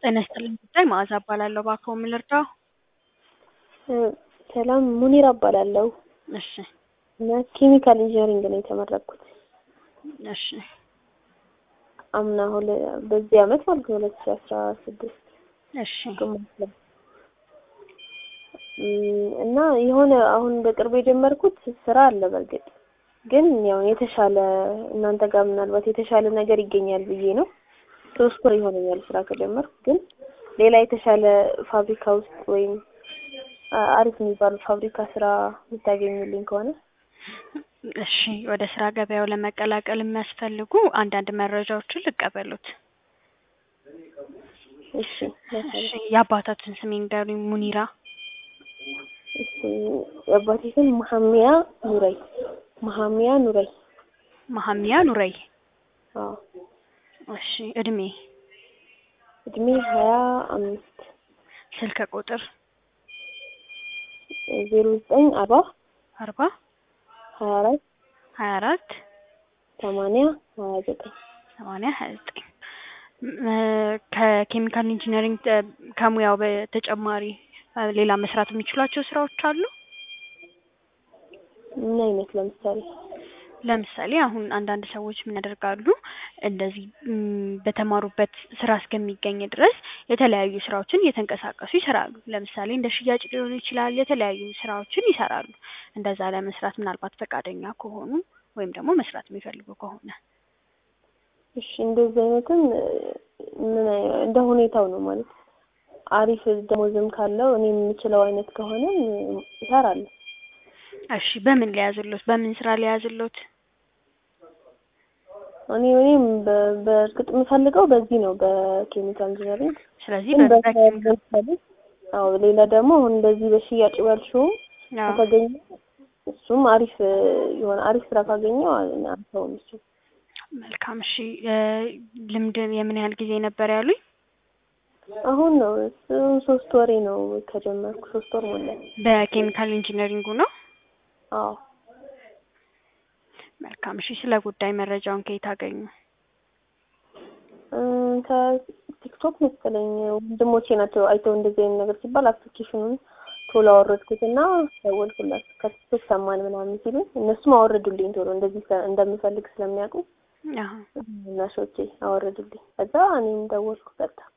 ጤና ይስጥልኝ ጉዳይ መዓዛ እባላለሁ። እባክዎ ምን ልርዳው? ሰላም ሙኒራ እባላለሁ እሺ እና ኬሚካል ኢንጂነሪንግ ነው የተመረቅኩት እሺ አምና ሁለ በዚህ አመት ማለት ነው ሁለት ሺ አስራ ስድስት እሺ ግማሽ ላይ እም፣ እና የሆነ አሁን በቅርቡ የጀመርኩት ስራ አለ። በእርግጥ ግን ያው የተሻለ እናንተ ጋር ምናልባት የተሻለ ነገር ይገኛል ብዬ ነው። ሶስት ወር ይሆነኛል ስራ ከጀመርኩ። ግን ሌላ የተሻለ ፋብሪካ ውስጥ ወይም አ- አሪፍ የሚባሉ ፋብሪካ ስራ የምታገኙልኝ ከሆነ እሺ ወደ ስራ ገበያው ለመቀላቀል የሚያስፈልጉ አንዳንድ መረጃዎችን ልቀበሉት። እሺ እሺ የአባታችን ስም ይንገሩኝ። ሙኒራ እሺ የአባቴ ስም መሀሚያ ኑረይ መሀሚያ ኑረይ መሀሚያ ኑረይ። አዎ እሺ እድሜ፣ እድሜ ሀያ አምስት ስልክ ቁጥር ዜሮ ዘጠኝ አርባ አርባ ሀያ አራት ሀያ አራት ሰማንያ ሀያ ዘጠኝ ሰማንያ ሀያ ዘጠኝ ከኬሚካል ኢንጂነሪንግ ተ- ከሙያው በተጨማሪ እ፣ ሌላ መስራት የሚችሏቸው ስራዎች አሉ? ምን አይነት ለምሳሌ ለምሳሌ አሁን አንዳንድ ሰዎች ምን ያደርጋሉ እንደዚህ ም፣ በተማሩበት ስራ እስከሚገኝ ድረስ የተለያዩ ስራዎችን እየተንቀሳቀሱ ይሰራሉ። ለምሳሌ እንደ ሽያጭ ሊሆን ይችላል። የተለያዩ ስራዎችን ይሰራሉ። እንደዛ ለመስራት ምናልባት ፈቃደኛ ከሆኑ ወይም ደግሞ መስራት የሚፈልጉ ከሆነ እሺ እንደዚህ አይነትም እ፣ ምን አይ- እንደ ሁኔታው ነው ማለት አሪፍ ደሞዝም ካለው እኔ የምችለው አይነት ከሆነ እሰራለሁ። እሺ በምን ሊያዝሎት? በምን ስራ ሊያዝሎት? እኔ እኔም በ- በእርግጥ የምፈልገው በዚህ ነው በኬሚካል ኢንጂነሪንግ ስለዚህ ግን በ- በ- ለምሳሌ አዎ ሌላ ደግሞ አሁን በዚህ በሽያጭ ባልሽውም አዎ። ከተገኘ እሱም አሪፍ እ፣ የሆነ አሪፍ ስራ ካገኘው አልተውም እሱ መልካም እሺ እ፣ ልምድ የምን ያህል ጊዜ ነበር ያሉኝ? አሁን ነው እሱ ሶስት ወሬ ነው ከጀመርኩ ሶስት ወር ሞላኝ። በኬሚካል ኢንጂነሪንጉ ነው። አዎ መልካም እሺ ስለ ጉዳይ መረጃውን ከየት አገኙ? እ፣ ከቲክቶክ መሰለኝ ወንድሞቼ ናቸው አይተው እንደዚህ አይነት ነገር ሲባል አፕሊኬሽኑን ቶሎ አወረድኩት እና ደወልኩላቸው። ከቲክቶክ ሰማን ምናምን ሲሉ እነሱም አወረዱልኝ ቶሎ እንደዚህ ሰ- እንደምፈልግ ስለሚያውቁ አዎ እናሾቼ አወረዱልኝ። ከዛ እኔም ደወልኩ ቀጥታ